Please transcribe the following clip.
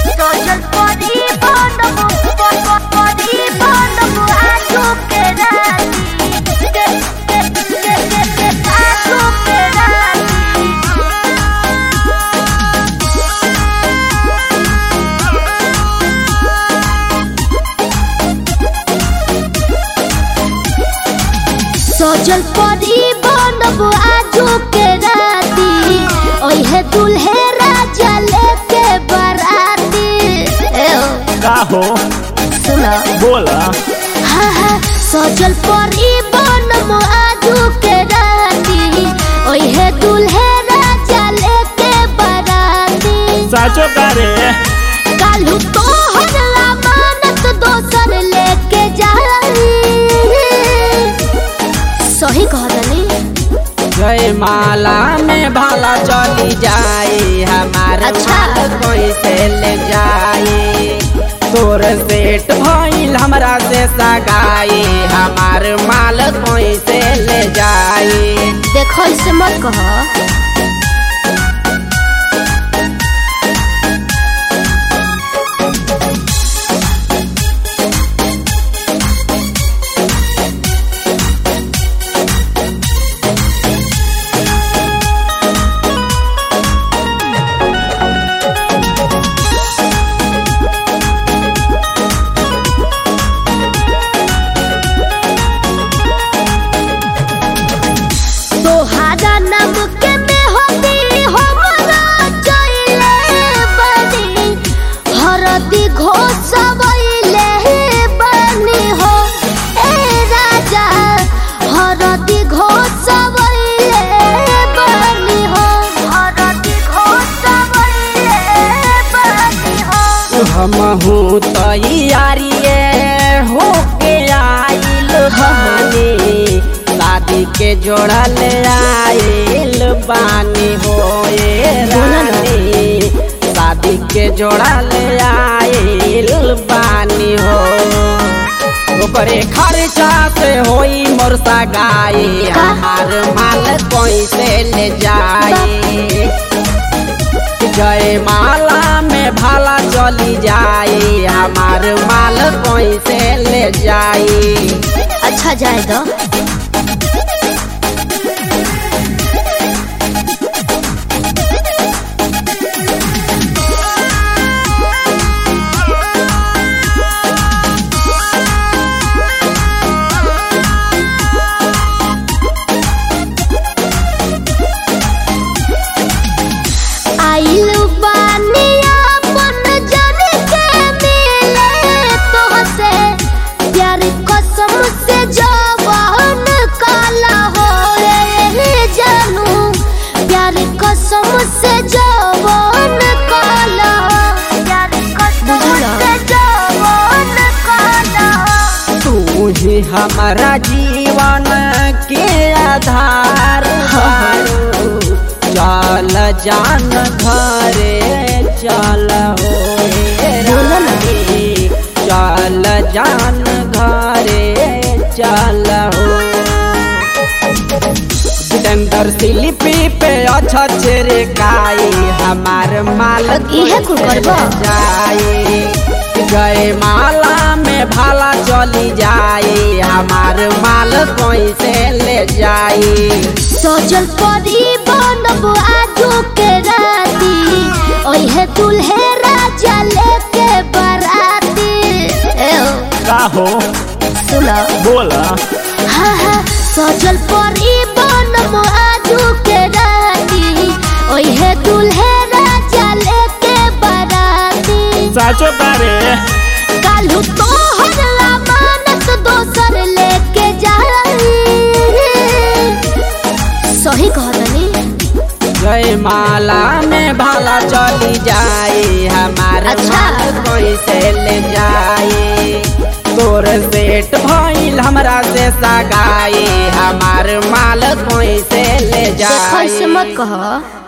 सजल परी बनब परी बनब आजू के राती के के के के के आजू के राती सजल परी बनब आजू के राती ओहे दुल्हे राजा लेके बराती ए ओ, का हो सुनो बोला हाँ हाँ सजल परी बनब आजू के राती ओहे दुल्हे राजा लेके बराती साचो का रे कालू तोहर अमानत दोसर लेके जाई सही कहतनी जय माला में भाला चली जाए हमार अच्छा। माल कैसे ले जाए तोर सेठ भइल हमरा से सगाई हमार माल कैसे ले जाए देखो इसे मत कहो तोहारा नाम के मेहंदी हमरा चले बनी हरदी घोसवैले बनी हो ए राजा हरदी घोसवैले बनी हो हरदी घोसवैले बनी हो हमहू तैयारिए होके आइल बानी शादी के जोड़ा ले आइल बानी हो ए रानी शादी के जोड़ा ले आइल बानी हो ओकरे खर्चा से होई मोर सगाई हमार माल कैसे ले जाई जय माला में भाला चली जाए हमार माल कैसे ले जाई अच्छा जाए दो आइल बानी अपन जन के मिले तोहसे प्यार कसम से जवान काला हो रे जानू प्यार कसम से जवान काला प्यार कसम से जवान काला तू ही हमारा जीवन के आधार हारू। चल जान घरे चल हो ए रानी। चल जान घरे चल हो सिकंदर सिलिपी पे अच्छा चेरे काई हमार माल इहे कुल करबो? जाए गए माला में भाला चली जाए हमार माल कैसे ले जाए सजल परी बनब आजू के राती ओहे दुल्हे राजा लेके बराती ए ओ, का हो सुनो बोला हाँ हाँ सजल परी बनब आजू के राती ओहे दुल्हे राजा लेके बराती साचो का रे कालू तोहर अमानत दोसर लेके जाई सही कहतनी गए माला में भाला चली जाए हमार अच्छा। माल कैसे ले जाए तोर सेठ भइल हमरा से सगाई हमार माल कैसे ले देखो इसे जाए मत कहो